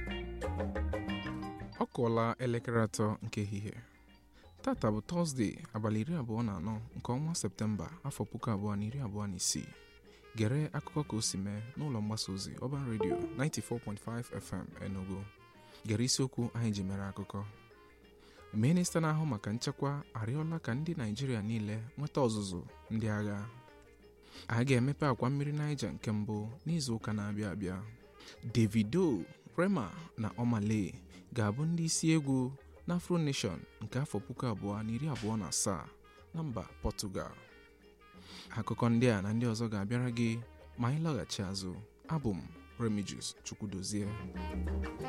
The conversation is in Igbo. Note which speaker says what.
Speaker 1: ọ kụọla elekere atọ nke ehihie tata bụ tọzdee abalị iri abụọ na anọ nke ọnwa septemba afọ puku abụọ na iri abụọ na isii gere akụkọ ka o si mee n'ụlọ mgbasa ozi ọban redio 94.5 fm enugu gere isiokwu anyị ji mere akụkọ minista na-ahụ maka nchekwa arịọla ka ndị naijiria niile nweta ọzụzụ ndị agha a ga-emepe akwa mmiri Niger nke mbụ n'izu ụka na-abịa abịa Davido Rema na Omale ga-abụ ndị isi egwu na Afro Nation nke afọ puku abụọ na iri abụọ na asaa na mba Portugal akụkọ ndị a na ndị ọzọ ga-abịara gị ma anyị lọghachi azụ abụ m Remigius Chukwudozie